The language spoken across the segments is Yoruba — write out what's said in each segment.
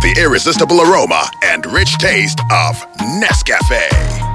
the irresistible aroma and rich taste of Nescafe.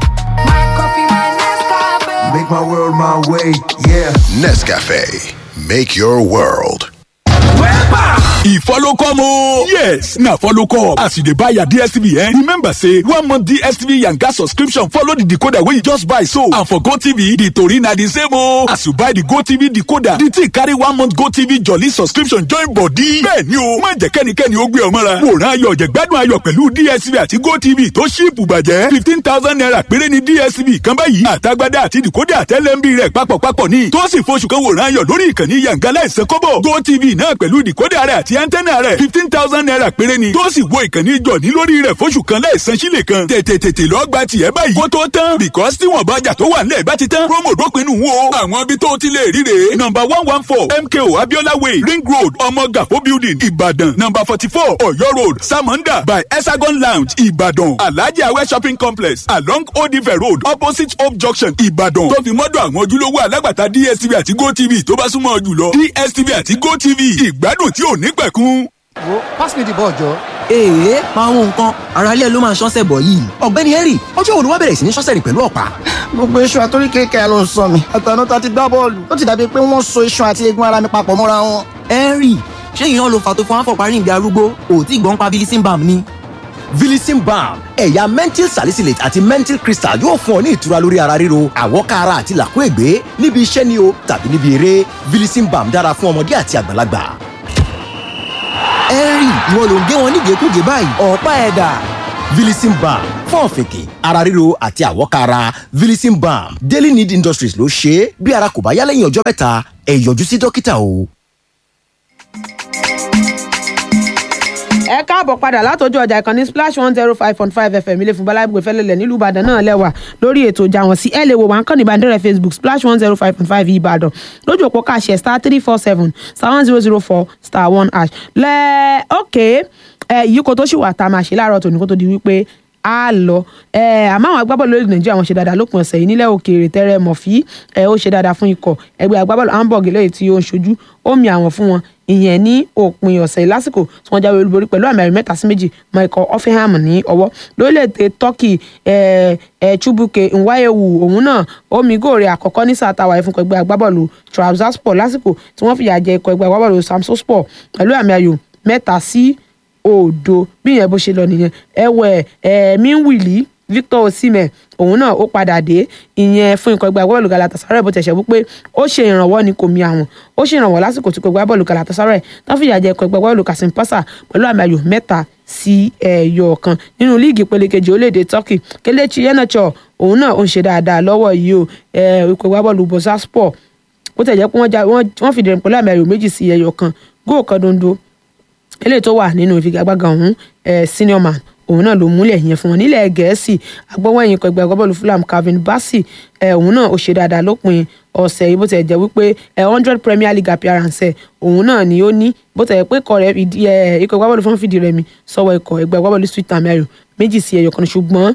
Make my world my way, yeah. Nescafe, make your world. e follow come o. yes na follow come as you dey buy your dstv eh remember say one month dstv yanga subscription follow the decoder wey you just buy so and for gotv the tori na the same o. as you buy the gotv decoder the thing carry one month gotv jolly subscription join body. bẹ́ẹ̀ni o má jẹ́ kẹ́nikẹ́ni ó gbé ọ mọ́ra. wòran ayọ̀ jẹ̀gbádùn ayọ̀ pẹ̀lú dstv àti gotv tó ṣíìpù bàjẹ́ fifteen thousand naira péré ni dstv kan báyìí àtagbádá àti decoder àtẹlẹ́mbì rẹ̀ papọ̀papọ̀ ní tó sì f'oṣù kan wòran ayọ̀ lórí ìkànnì yanga láìsẹ̀ kọ́bọ̀ gotv náà pẹ̀lú decoder rẹ̀ àti antenna rẹ̀ fifteen thousand naira péré ni tó sì wo ìkànnì jọ̀ní lórí rẹ̀ f'oṣù kan láìsan sílẹ̀ kan tètè tètè lọ gba tiẹ̀ báyìí kó tó tán because tí wọ́n bá jà tó wà nílẹ̀ bá ti tán promo dópinu wo àwọn ibi tó ti lè ríre number one one four mko abiola way ring road ọmọgàfó building ìbàdàn number forty four ọ̀yọ́ road samonda by hexagon lounge ìbàdàn alhaji awẹ shopping complex along odive road opposite hope junction ìbàdàn tó fi mọ́dọ̀ àwọn ojúlówó alágbàtà dstv àti gotv tó bá súnmọ́ jùlọ dstv àti gotv ìgbádùn tí ò ní pẹ̀kun. wo pass me the ball jọ. èèyàn máa ń nǹkan ara ilé ló máa ṣọ́sẹ̀ bọ̀ yìí ọ̀gbẹ́ni henry ọjọ́ wo ló wá bẹ̀rẹ̀ sí ní ṣọ́sẹ̀ rìn pẹ̀lú ọ̀pá. gbogbo iṣan àtórí kékeré ló ń sọ mi àtàná tá a ti gbá bọ́ọ̀lù ó ti dàbí pé wọ́n so iṣan àti eegun ara mi papọ̀ mọ́ra wọn. henry ṣé ìyẹn ló fà tó fún àfọ̀parí ìgbé arúgbó òtí ìgbọ́n pa bilisin balm ni. Vilicin balm ẹ̀yà menthol salicylate àti menthol crystal yóò fún ọ ní ìtura lórí ara ríro àwọ̀ká ara àti làkúègbé níbi iṣẹ́ ni o tàbí níbi eré Vilicin balm dára fún ọmọdé àti àgbàlagbà. henry ìwọ ló ń gé wọn nígẹ̀kúgẹ̀ báyìí ọ̀pá ẹ̀dà. Vilicin balm fún ọ̀fìnkì ara ríro àti àwọ̀ká ara Vilicin balm Daily Need Industries ló ṣe é bí ara kò bá yá lẹ́yìn ọjọ́ mẹ́ta ẹ yọjú sí dókítà o. ẹ káàbọ̀ padà látọjú ọjà ìkànnì splash one zero five point five fm ilé fún balagbè fẹlẹlẹ nílùú ìbàdàn náà lẹ́wà lórí ètò ìjà wọn sí ẹ lè wò wá ń kàn ní ìbánidọ́rẹ̀ facebook splash one zero five point five ìbàdàn lójú òpó káṣẹ star three four seven star one zero zero four star one hash lẹ ok ẹ yìí kò tó ṣì wà tá a máa ṣe láàárọ̀ tòní kó tó di wípé a lọ ẹ àmọ́ àwọn agbábọ́ọ̀lù lórí nàìjíríà wọn ṣe dáadáa lópin ọ̀sẹ̀ yìí nílẹ̀ òkèèrè tẹ́rẹ̀ mọ̀fí ẹ ó ṣe dáadáa fún ikọ̀ ẹgbẹ́ agbábọ́ọ̀lù hamburg lẹ́yìn tí ó ń ṣojú ó mi àwọn fún wọn ìyẹn ní òpin ọ̀sẹ̀ yìí lásìkò tí wọ́n jáwé olúborí pẹ̀lú àmì ẹ̀rí mẹ́ta sí méjì mọ ikọ̀ offenham ní ọwọ́ lórílẹ̀‐èdè turkey ẹ̀ ẹ̀ chubuke nwayewu òun náà ó mi góòrè àkọ́kọ́ ní sáà táwa ẹ̀fún ẹgbẹ́ agbábọ́ọ̀lù trabzonspor lásìkò tí wọ́n fìyà jẹ ikọ̀ ẹgbẹ́ agbábọ́ọ̀lù samsonspor pẹ̀lú àmì ayò mẹ́ta sí òdo bí yẹn bó ṣe lọ nìyẹn ẹwẹ ẹmí wìlí victor osimhen òun náà ó padà dé ìyẹn fún ikọ̀ ẹgbẹ́ agbábọ́ọ̀lù galatasaray bó tẹ̀sẹ̀ wípé ó ṣe ìrànwọ́ ni kò mi àwọn ó ṣe ìrànwọ́ lásìkò tí ikọ̀ ẹgbẹ́ agbábọ́ọ̀lù galatasaray tán fìyà jẹ ikọ̀ ẹgbẹ́ agbábọ́ọ̀lù kasim pasa pẹ̀lú àmì ayò mẹ́ta sí ẹyọ kan nínú líìgì ìpele kejì orílẹ̀-èdè turkey kelechi iheanacho òun náà ó ń ṣe dáadáa lọ́wọ́ yìí o ikọ̀ ẹgbẹ́ agbábọ́ọ̀lù bosaspor bó tẹ̀ jẹ́ pé wọ́n fìdí rẹ̀ pẹ̀lú àmì ayò méjì sí ẹyọ kan góò kan dondo eléyìí tó wà nínú ìfigagbága ọ̀hún senior man òun náà ló múlẹ̀ yẹn fún wọn nílẹ̀ gẹ̀ẹ́sì agbọ́wọ́yìn ikọ̀ ẹgbẹ́ agbábọ́ọ̀lù fulham calvin bassey òun náà ó ṣe dáadáa lópin ọ̀sẹ̀ yìí bó tẹ̀ jẹ́ wípé hundred premier league appearance òun náà ni ó ní bó tẹ̀ pé ikọ̀ rẹ̀ ikọ̀ agbábọ́ọ̀lù fún fìdí rẹmi sọ́wọ́ ikọ̀ ẹgbẹ́ agbábọ́ọ̀lù sweet amẹ́rù méjì sí ẹyọ kan ṣùgbọ́n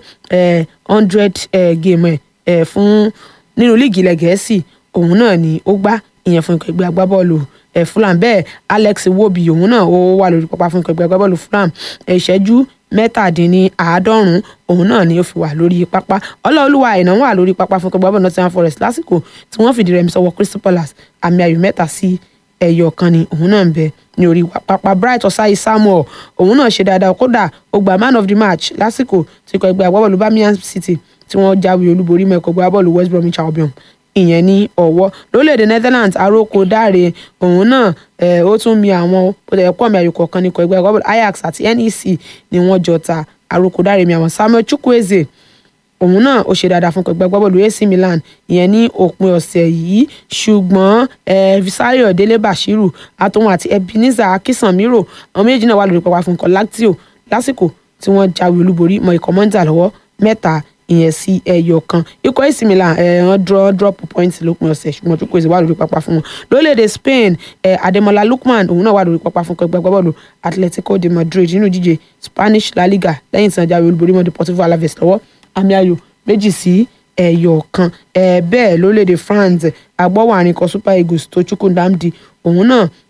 hundred game ẹ̀ fún nínú líìgì ilẹ̀ gẹ̀ẹ́sì òun náà ni ó gbá ìyẹn fún ikọ̀ ẹgbẹ́ agbábọ́ọ̀lù ẹ Fulham bẹ́ẹ̀ Alex Iwobi òun náà ó wà lórí pápá fún ẹgbẹ́ agbábọ́ọ̀lù Fulham ìṣẹ́jú mẹ́tàdínníàádọ́rùn òun náà ni ó fi wà lórí pápá ọlọ́ọ̀lùwà àìná wà lórí pápá fún ẹgbẹ́ agbábọ́ọ̀lù Nottingham Forest lásìkò tí wọ́n fìdí rẹmi sọ́wọ́ Crystal Palace àmì ayò mẹ́ta sí ẹyọ kan ni òun náà ń bẹ ní orí pápá Bright Osayi Samuel òun náà ṣe dáadáa kódà ó gba man of the match lásìkò tí ikọ̀ ẹgbẹ́ agbábọ́ọ̀lù Birmingham City tí wọ́n jáwé olúborí mọ́ ẹ̀kọ́ agbábọ́ọ̀lù West Bromwich Albion ìyẹn ní ọwọ́ lórílẹ̀‐èdè Netherlands aróko dáre òun náà ó tún mi àwọn pọ̀ mi àyòkọ̀ kan ní ikọ̀ ẹgbẹ́ agbábọ́ọ̀lù Ajax àti NEC ni wọ́n jọ ta aróko dáre mi àwọn Samuel Chukwueze òun náà ó ṣe dáadáa fún ẹgbẹ́ agbábọ́ọ̀lù AC Milan ìyẹn ní òpin ọ̀sẹ̀ yìí ṣùgbọ́n Visario Dele Bashiru àtòun àti Ebenezer Akínsanmírò àwọn méjì náà wà lórí pápá fún ikọ̀ Lazio lásìkò tí wọ́n jáwé olúborí mọ ikọ̀ Monza lọ́wọ́ mẹ́ta ìyẹn sí ẹyọ kan ikọ̀ AC Milan wọ́n draw drop point lópin ọ̀sẹ̀ ṣùgbọ́n tó pèsè wà lórí pápá fún wọn lórílẹ̀‐èdè Spain Ademola Lookman òun náà wà lórí pápá fún ẹgbẹ́ agbábọ́ọ̀lù Atletico de Madrid nínú ìdíje Spanish La Liga lẹ́yìn tí wọ́n jáwé olúborí mọ́ Deportivo Alaves lọ́wọ́ àmì ayò méjì sí ẹyọ kan bẹ́ẹ̀ lórílẹ̀‐èdè France agbọ́wọ́ àrìnkọ Super Eagles tó Chukwudamdi òun náà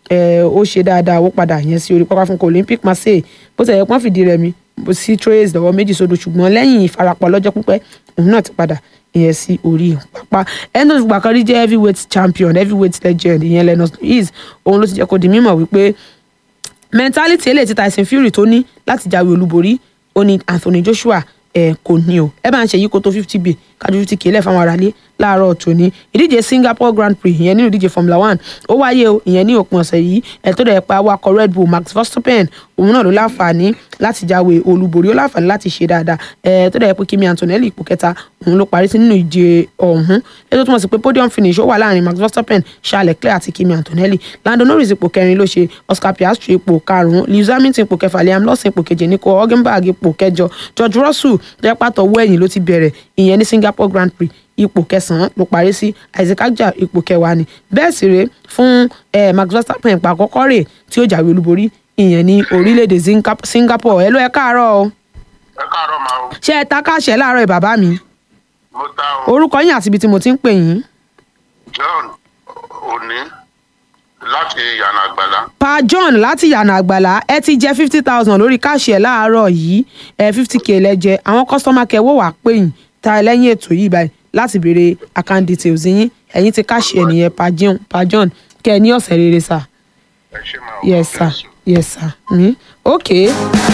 ẹ, ó ṣe dáadáa ó padà yẹn sí orí pápá fún ikọ̀ olympic marseille bó ti yẹ pọ́n fìdí rẹmi bó sí trace lọ́wọ́ méjì sódò ṣùgbọ́n lẹ́yìn ìfarapa lọ́jọ́ pípẹ́ òun náà ti padà ìyẹn sí orí pápá endos gbàkan rí jẹ́ heavyweight champion heavyweight legend ìyẹn lennox lewis òun ló ti jẹ́ kó di mímọ̀ wípé mentality eléyìí tí tyson fury tó ní láti jáwé olúborí ó ní anthony joshua ẹ kò ní o ẹ bá ń ṣe yí kó tó fifty b kájú fifty k lẹ́fọ̀n aráalé láàárọ̀ tòní ìdíje singapore grand prix ìyẹn nínú ìdíje formula one ó wáyé o ìyẹn ní òpin ọ̀sẹ̀ yìí ẹ̀ tó dẹ̀ pa awakọ̀ red bull max verstappen òun náà ló láǹfààní láti jáwé olúborí ó láǹfààní láti ṣe dáadáa ẹ̀ tó dẹ̀ pé kimi antonelli ipò kẹta òun ló parí sí nínú ìje ọ̀hún ẹ̀ tó túmọ̀ sí pé podium finish ó wà láàrin max verstappen charles leclerc àti kimi antonelli lando norris ipò kẹrin ló ṣe oscar piastri ipò karùn-ún lewis hamilton ipò kẹfà liam lawson ipò keje nico hülkenberg ipò kẹjọ george russell jẹ́ pàtó owó ẹ̀yìn ló ti bẹ̀rẹ̀ ìyẹn ní singapore grand prix ipò kẹsànán ló parí sí isaac ajah ipò kẹwàá ni bẹ́ẹ̀ sì rèé fún eh, max verstappen pa àkọ́kọ́ rẹ̀ tí ó jáwé olúborí ìyẹn ní orílẹ̀-èdè Singa- singapore ẹ ló ẹ káàárọ̀ o ẹ káàárọ̀ máa o ṣé ẹ ta káàṣẹ láàárọ̀ ẹ bàbá mi mo ta o orúkọ yín àti ibi tí mo ti ń pè yín john òní láti yànnà àgbàlá pa john láti yànnà àgbàlá ẹ ti jẹ fifty thousand lórí káàṣì ẹ láàárọ̀ yìí ẹ fifty k lẹ́jẹ̀ àwọn kọ́sítọ́mà kẹwọ́ wàá pè yín ta ẹ lẹ́yìn ètò yìí báyìí láti béèrè account details yín ẹ̀yin ti káàṣì ẹ nìyẹn pa john pa john kẹ ẹ ní ọ̀sẹ̀ rere sà ẹ ṣe máa o yes sir yes sir mm. ok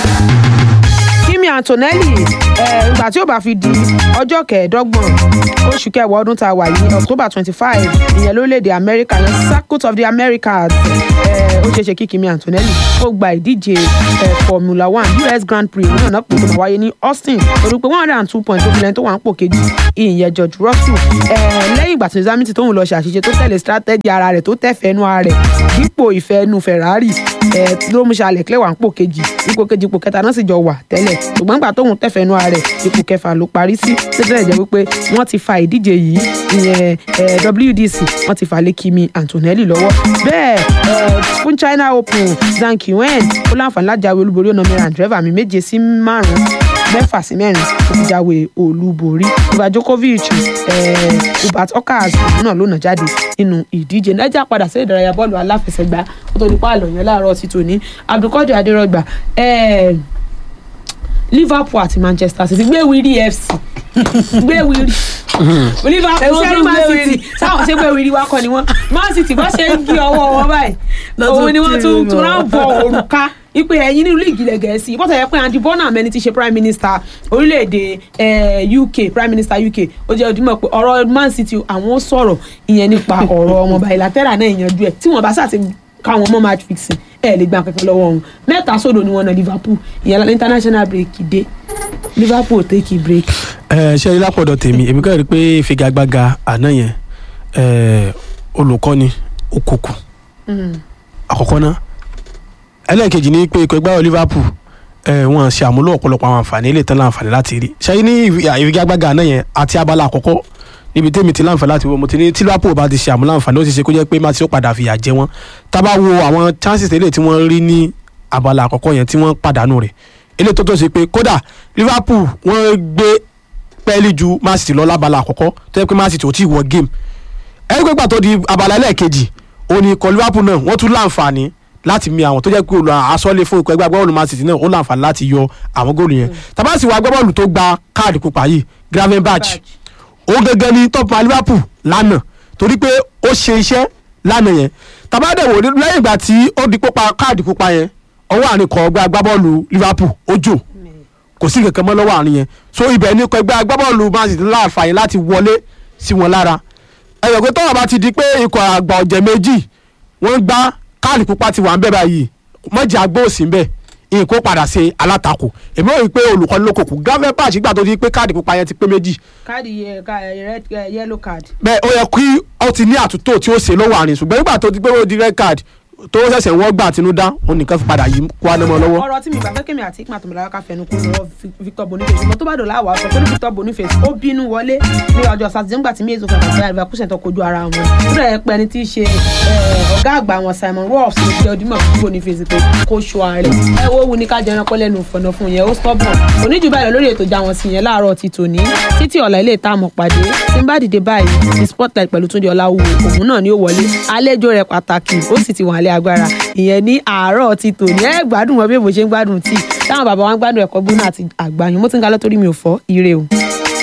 kimi antonelli ẹ ìgbà tí ó bá fi di ọjọ́ kẹẹ̀ẹ́dọ́gbọ̀n oṣù kẹwàá ọdún tá a wà yìí october twenty five ìyẹn lórílẹ̀‐èdè america yẹn circuit of the americas ẹ ó ṣeé ṣe kí kimi antonelli ó gba ìdíje ẹ formula one us grand prix náà náà pè tó máa wáyé ní austin torí pé one hundred and two point tó fi lẹ́yìn tó wà ń pò kejì ìyẹn george russell ẹ lẹ́yìn ìgbà tí nizamiti tóun lọ ṣàṣìṣe tó tẹ̀lé strategy ara rẹ̀ tó tẹ̀fẹ́nu ara rẹ̀ dípò ìfẹ́nu ferrari ẹ ló mú ṣàlẹ̀ clé wà ń pò kejì ipò kejì ipò kẹta náà sì jọ wà tẹ́lẹ̀ ṣùgbọ́n nígbà tóun tẹ̀fẹ́nu ara rẹ̀ ipò kẹfà ló parí sí tẹ́tẹ́lẹ̀ jẹ́ wípé wọ́n ti fa ìdíje yìí ìyẹn ẹ, wdc wọ́n ti fà lé kimi antonelli lọ́wọ́ bẹ́ẹ̀ ẹ, fún china open zhang qiwen ó láǹfààní láti jáwé olúborí ọ̀nà mìíràn driver mi méje sí márùn-ún mẹ́fà sí mẹ́rin ó ti jáwé olúborí Novak Djokovic eh, Hubert Okas òun náà ló nà jáde nínú ìdíje nàìjíríà padà sí ìdárayá bọ́ọ̀lù aláfẹsẹ̀gbá ó tó nípa àlọ́ yẹn láàárọ̀ sí tòní Abdulkadir Adérọgbà eh, Liverpool àti Manchester City gbé wírí FC gbé wírí Liverpool ṣe Man City sáwọn ṣe gbé wírí wá kọ́ ni wọ́n Man City bá ṣe ń gé ọwọ́ wọn báyìí òun ni wọ́n tún tún rán bọ̀ òrùka ipe ẹ̀yin nínú líìgì ilẹ̀ gẹ̀ẹ́sì bọ́tà yẹ pé Andy Bonham ẹni tí í ṣe prime minister orílẹ̀-èdè eh, UK prime minister UK ó jẹ́ òdìmọ̀ pé ọ̀rọ̀ Man City àwọn ó sọ̀rọ̀ ìyẹn nípa ọ̀rọ̀ ọmọ bilateral náà ìyanjú ẹ̀ tí wọ́n bá sàti káwọn ọmọ match fixing ẹ̀ lè gba kankan lọ́wọ́ wọn mẹ́ta sódò ni wọ́n na Liverpool ìyẹn lọ international break dé Liverpool take a break. ẹ ṣe rí lápọ̀dọ̀ tèmi èmi kàn rí i pé ìfigagbága àná yẹn ẹ, olùkọ́ni òkùnkùn àkọ́kọ́ náà ẹlẹ́ẹ̀kejì ni pé ikọ̀ ẹgbẹ́ àwọn Liverpool ẹ, wọ́n ṣe àmúlò ọ̀pọ̀lọpọ̀ àwọn àǹfààní ilé ìtàn láǹfààní láti rí ṣe ní ìfi- ìfigagbága àná yẹn àti abala àkọ́kọ́ níbi tèmi ti láǹfààní láti wo mo ti ní tí Liverpool bá ti ṣe àmúlò àǹfààní ó ti ṣe kó jẹ́ pé má ti ó padà fìyà jẹ wọ́n tá a bá wo àwọn chances eléyìí tí wọ́n rí ní abala àkọ́kọ́ yẹn tí wọ́n pàdánù rẹ̀ eléyìí tó tó ṣe pé kódà Liverpool wọ́n gbé pẹ́ẹ́lí ju Man City lọ lábala àkọ́kọ́ tó yẹ pé Man City ò tí ì wọ game ẹni pé pàtó di abala ẹlẹ́ẹ̀kejì òní ikọ̀ Liverpool náà wọ́n tún láǹfààní láti mi àwọn tó jẹ́ pé olùrà asọ́lé fún ikọ̀ ẹgbẹ́ agbábọ́ọ̀lù Man City náà ó láǹfààní láti yọ àwọn góòlù yẹn tàbá sì wọ agbábọ́ọ̀lù tó gba káàdì pupa yìí Gravenberch ó gẹ́gẹ́ ní top man Liverpool lánàá torí pé ó ṣe iṣẹ́ lánàá yẹn tàbá dẹ̀ wò ní- lẹ́yìn ìgbà tí ó di pupa káàdì pupa yẹn ọwọ́ àárín kọ̀ ọgbẹ́ agbábọ́ọ̀lù Liverpool ó jò kò sí kankan mọ́ lọ́wọ́ àárín yẹn so ibẹ̀ ní ikọ̀ ẹgbẹ́ agbábọ́ọ̀lù Man City láǹfààní láti wọlé sí wọn lára ẹ̀yọ̀ pé tọ́wọ́ bá ti di pé ikọ̀ àgbà ọ̀jẹ̀ méjì wọ́n gbá káàdì pupa ti wà ń bẹ̀ báyìí mọ̀jẹ̀ àgbọ̀ òsì ń bẹ̀ nǹkó padà ṣe alátakò èmi ò rí i pé olùkọ́ni ló kòkù Gravenberch gbà tó di pé káàdì pupa yẹn ti pé méjì káàdì red yellow card. bẹ́ẹ̀ ó yẹ kí ó ti ní àtúntò tí ó ṣe lọ́wọ́ àárín ṣùgbọ́n nígbà tó ti pé ó di red card tó ṣẹ̀ṣẹ̀ wọ́n gbà àtinúdá òun nìkan fi padà yí kó anamọ́ lọ́wọ́. ọ̀rọ̀ tí mi bá fẹ́ kémi àti ikman tòmọ̀lá ká fẹnu kó lọ́wọ́ Victor Boniface ṣùgbọ́n tó bá dọ̀la àwọ̀ àṣọ tó ní Victor Boniface ó bínú wọlé ní ọjọ́ sátidé nígbà tí méjì òfin àti àríwá kúṣẹ̀ tó kojú ara wọn ó dẹ̀ pẹ́ ni tí í ṣe eh, ọ̀gá àgbà wọn Simon Rolfs ló fi ọdún mọ̀ fún Boniface pé kó ṣọ ààrẹ ẹ wo wu ni ká jẹran pẹ́ lẹ́nu fọ̀nà fún yẹn ó stubborn oníjù báyìí lọ lórí ètò ìjà wọn sí yẹn láàárọ̀ ti tòní títí ọ̀la ilé ìta àmọ̀ pàdé tí n bá dìde báyìí ní spotlight pẹ̀lú Túndé Ọláwúwo òun náà ni ó wọlé àlejò rẹ̀ pàtàkì ó sì ti wà lẹ́ nílé agbára ìyẹn ní àárọ̀ ti tòní ẹ gbádùn wọn bí èbò ṣe ń gbádùn tíì táwọn bàbá wa ń gbádùn ẹ̀kọ́ gbóná àti àgbàyàn mo ti ń ga lọ́tọ́rí mi ò fọ́ ire o.